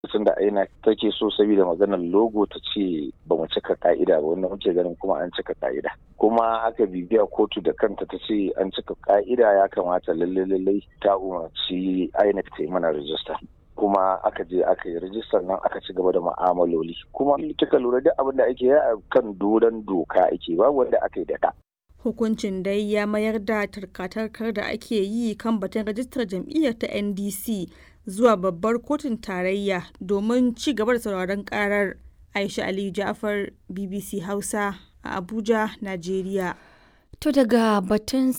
lokacin da aina take so saboda maganar logo ta ce ba mu cika ka'ida ba wanda muke ganin kuma an cika ka'ida kuma aka bibiya kotu da kanta ta ce an cika ka'ida ya kamata lalle lalle ta umarci INEC ta yi mana rijista kuma aka je aka yi rijistar nan aka ci gaba da ma'amaloli kuma kika lura duk abin da ake yi a kan doron doka ake babu wanda aka yi da ka Hukuncin dai ya mayar da tarkatarkar da ake yi kan batun rajistar jam'iyyar ta NDC zuwa babbar kotun tarayya domin ci gaba da sauraron karar. Aisha Aliyu Ja'far BBC Hausa a Abuja, Najeriya. To daga batun